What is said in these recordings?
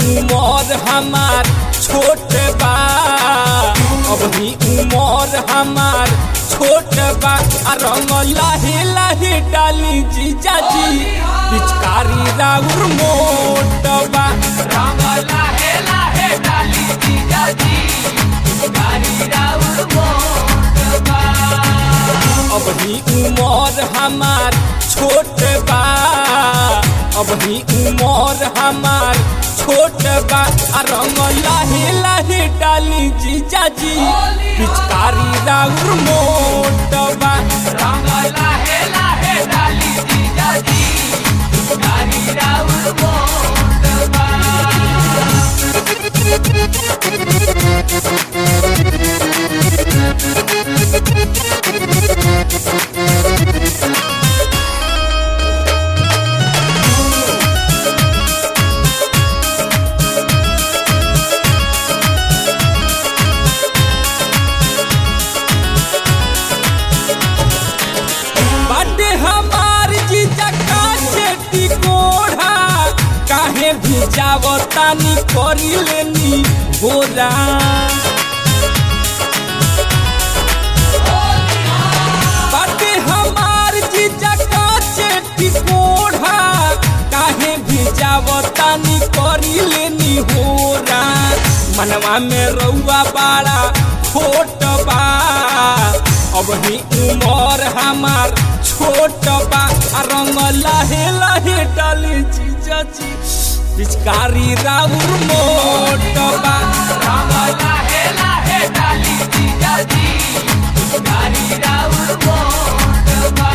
उमर हमार छोट बा अबही उमर हमार छोट बा आ रंग लाहे लाहे डाली जीजा जी पिचकारी राउर मोट बा रंग लाहे लाहे डाली जीजा जी पिचकारी राउर मोट बा अबही उमर हमार छोट बा अबही उमर हमार छोट बा आ रंग लाहे लाहे डाली जीजा जी पिचकारी राउर मोट बा रंग लाहे लाहे डाली जीजा जी पिचकारी राउर मोट बा बाटे हमार जीजा काचे टिकोढ़ा काहे भी जावतानी करी लेनी बोरा बाटे हमार जीजा काचे टिकोढ़ा काहे भी जावतानी करी लेनी होरा मनवा में रउआ बाड़ा छोट बा अब ही उमर हमार छोट बा आ रंग लाहे लाहे डाली जीजा जी पिचकारी राउर मोट बा रंग लाहे लाहे डाली जीजा जी पिचकारी राउर मोट बा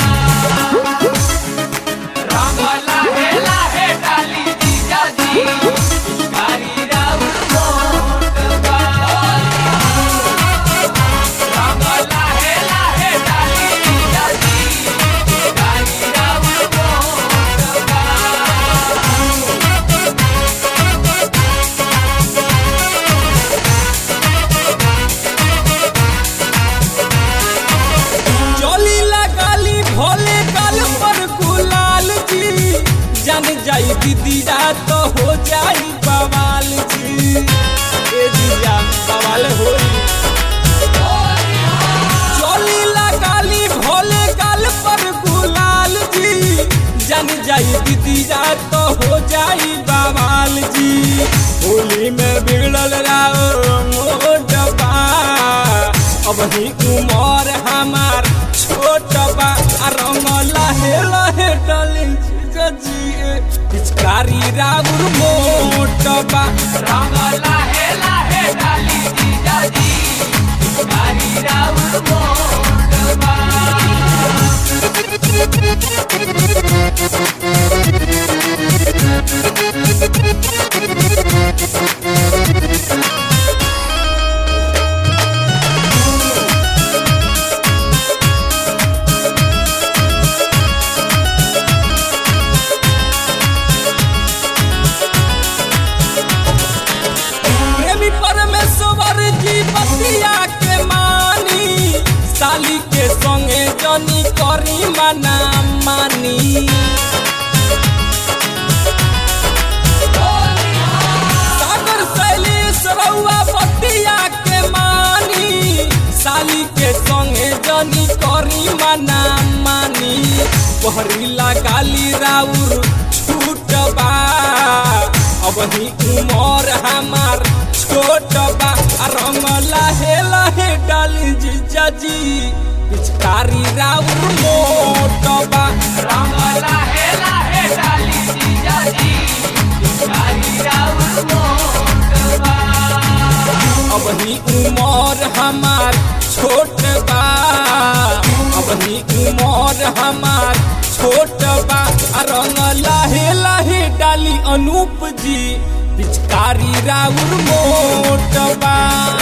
रंग लाहे लाहे डाली जीजा जी पिचकारी राउर मोट बा रंग लाहे लाहे डाली जीजा जी पिचकारी राउर मोट बा चोली लगाली भोले गल पर गुलाल जी जन जाई दीदिया तो हो जाई बवाल जी ए दीदिया बवाल होई चोली लगाली भोले गल पर गुलाल जी जन जाई दीदिया तो हो जाई बवाल जी होली में बिगड़ल राओ मोटबा अब ही उमर हमार छोट बा आ रंग लहे लहे डली जी पिचकारी राउर मोट बा रंग लाहे लाहे डाली जीजा जी पिचकारी राउर मोट बा प्रेमी परमेश्वर जी बतिया के मानी साली के संगे जनी करी मना मानी सागर शैलेश रउआ बतिया के मानी साली के संगे जनी करी मना मानी पहरीला गाली राउर छूट बा अब ही उमर हमार छोट बा आ रंग लाहे लाहे डाली जीजा जी पिचकारी राउर मोट बा रंग लाहे लाहे डाली जीजा जी पिचकारी राउर मोट बा अब ही उमर हमार छोट बा अब ही उमर हमार छोट बा आ रंग लाहे लाहे डाली अनूप जी पिचकारी राउर मोट बा